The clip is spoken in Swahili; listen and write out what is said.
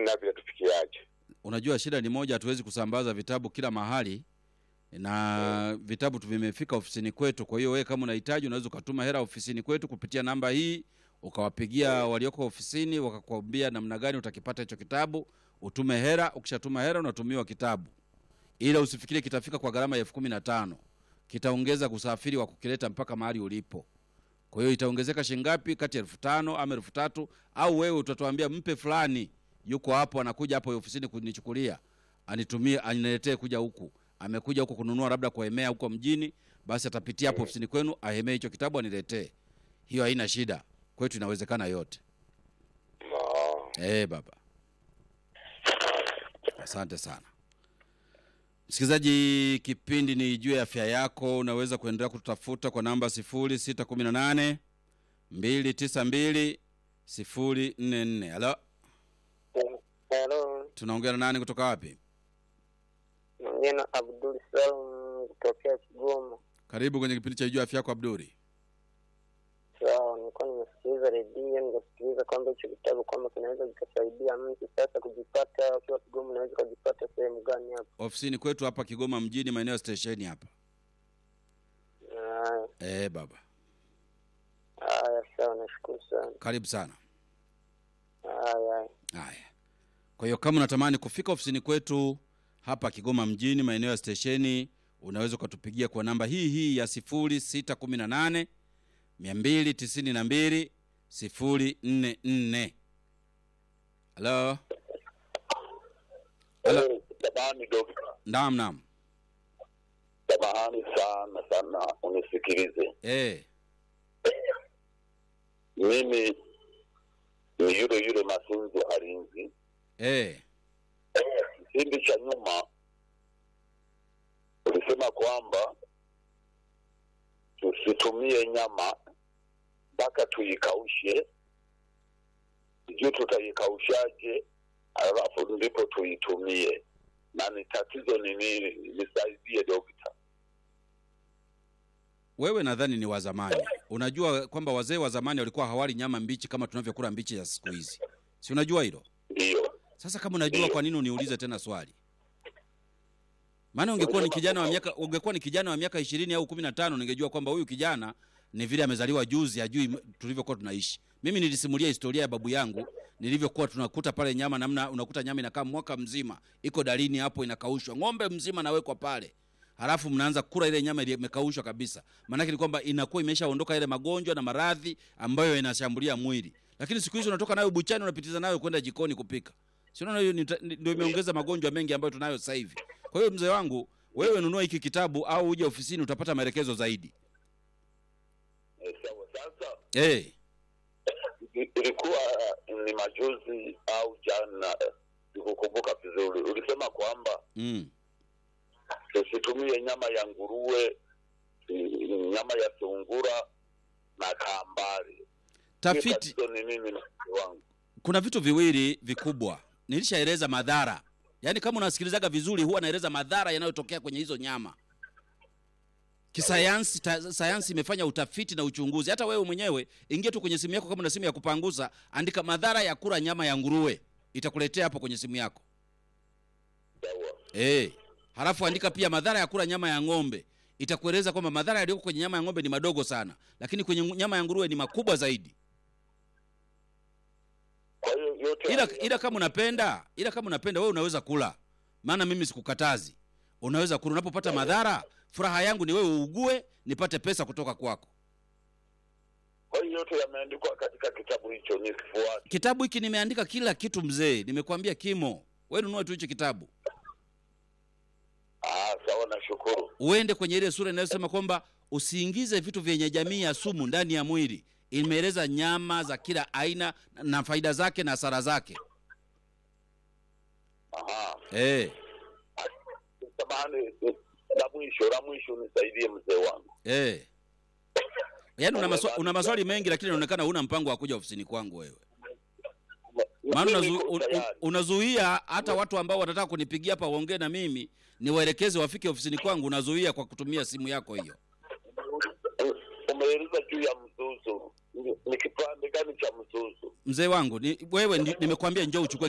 na vinatufikiaje? Unajua shida ni moja, hatuwezi kusambaza vitabu kila mahali na vitabu tu vimefika ofisini kwetu. Kwa hiyo wewe kama unahitaji, unaweza ukatuma hela ofisini kwetu kupitia namba hii, ukawapigia walioko ofisini, wakakwambia namna gani utakipata hicho kitabu, utume hela. Ukishatuma hela, unatumiwa kitabu, ila usifikirie kitafika kwa gharama ya elfu kumi na tano. Kitaongeza kusafiri wa kukileta mpaka mahali ulipo. Kwa hiyo itaongezeka shilingi ngapi? Kati ya elfu tano ama elfu tatu au wewe utatuambia mpe fulani yuko hapo, anakuja hapo ofisini kunichukulia, anitumie, aniletee kuja huku. Amekuja huku kununua labda kuhemea huko mjini, basi atapitia hapo ofisini kwenu ahemee hicho kitabu aniletee. Hiyo haina shida, kwetu inawezekana yote. Ah, Eh, baba, asante sana msikilizaji. Kipindi ni juu ya afya yako. Unaweza kuendelea kututafuta kwa namba sifuri sita kumi na nane mbili tisa mbili sifuri nne nne. Halo, Halo, tunaongea na nani kutoka wapi? naongea na Abdul Salum kutokea Kigoma. Karibu kwenye kipindi cha juu ya afya yako Abduri. Sawa, nilikuwa nimesikiliza redio nikasikiliza kwamba hicho kitabu kwamba kinaweza kikasaidia mtu sasa kujipata ukiwa Kigoma, unaweza ukajipata sehemu gani hapo? Ofisini kwetu hapa Kigoma mjini, maeneo ya stesheni hapa. Haya, Eh, baba, haya, sawa, nashukuru sana. karibu sana. Haya, haya. Haya, kwa hiyo kama unatamani kufika ofisini kwetu hapa Kigoma mjini, maeneo ya stesheni, unaweza ukatupigia kwa namba hii hii ya sifuri sita kumi na nane mia mbili tisini na mbili sifuri nne nne. Halo, Halo. Samahani dokta, naam naam. samahani sana sana, unisikilize. Eh, Mimi ni yule yule Masunzu Harinzi. eh, Kipindi cha nyuma ulisema kwamba tusitumie nyama mpaka tuikaushe, sijui tutaikaushaje, alafu ndipo tuitumie, na ni tatizo ni nini? Nisaidie dokta. wewe nadhani ni wa zamani. Unajua kwamba wazee wa zamani walikuwa hawali nyama mbichi kama tunavyokula mbichi ya siku hizi, si unajua hilo? Ndiyo, Sasa kama unajua, kwa nini uniulize tena swali? Maana ungekuwa ni kijana wa miaka ungekuwa ni kijana wa miaka ishirini au kumi na tano ningejua kwamba huyu kijana ni vile amezaliwa juzi, ajui m- tulivyokuwa tunaishi. Mimi nilisimulia historia ya babu yangu nilivyokuwa tunakuta pale nyama, namna unakuta nyama inakaa mwaka mzima, iko dalini hapo, inakaushwa, ng'ombe mzima nawekwa pale, halafu mnaanza kula ile nyama ile imekaushwa kabisa. Maanake ni kwamba inakuwa imeshaondoka ile magonjwa na maradhi ambayo inashambulia mwili. Lakini siku hizi unatoka nayo buchani, unapitiza nayo kwenda jikoni kupika si unaona hiyo ni ta- ni- ndio imeongeza magonjwa mengi ambayo tunayo sasa hivi. Kwa hiyo mzee wangu, wewe nunua hiki kitabu au uje ofisini utapata maelekezo zaidi. Eh, sawa. Sasa Eh, i- ilikuwa ni majuzi au jana, sikukumbuka vizuri, ulisema kwamba mm. tusitumie nyama ya nguruwe, i- nyama ya sungura na kambari. Tafiti, Tatizo ni nini na mke wangu? kuna vitu viwili vikubwa nilishaeleza madhara. Yaani kama unasikilizaga vizuri, huwa naeleza madhara yanayotokea kwenye hizo nyama. Kisayansi, ta, sayansi imefanya utafiti na uchunguzi. Hata wewe mwenyewe ingia tu kwenye simu yako, kama una simu ya kupangusa, andika madhara ya kula nyama ya nguruwe, itakuletea hapo kwenye simu yako. Sawa. Eh, halafu andika pia madhara ya kula nyama ya ng'ombe. Itakueleza kwamba madhara yaliyoko kwenye nyama ya ng'ombe ni madogo sana, lakini kwenye ngu- nyama ya nguruwe ni makubwa zaidi. Kwa hiyo yote Ila, haya- ila kama unapenda, ila kama unapenda wewe unaweza kula, maana mimi sikukatazi. Unaweza kula. Unapopata madhara, furaha yangu ni wewe uugue, nipate pesa kutoka kwako. kwa hiyo yote yameandikwa katika kitabu hicho, nikifuate. Kitabu hiki nimeandika kila kitu mzee, nimekwambia kimo. Wewe nunua tu hicho kitabu, Ah, sawa, nashukuru. uende kwenye ile sura inayosema kwamba usiingize vitu vyenye jamii ya sumu ndani ya mwili. Imeeleza nyama za kila aina na faida zake na hasara zake. Aha, Eh, samahani, la mwisho la mwisho, nisaidie mzee wangu. eh. Yaani una, maswa, una maswali mengi lakini inaonekana huna mpango wa kuja ofisini kwangu wewe. Maana Mimi unazu, niko un, un, tayari. unazuia hata watu ambao wanataka kunipigia hapa waongee na mimi niwaelekeze wafike ofisini kwangu, unazuia kwa kutumia simu yako hiyo. Umeeleza juu ya mzuzu, ni ni kipande gani cha mzuzu? Mzee wangu ni, wewe ndi- nimekwambia njoo uchukue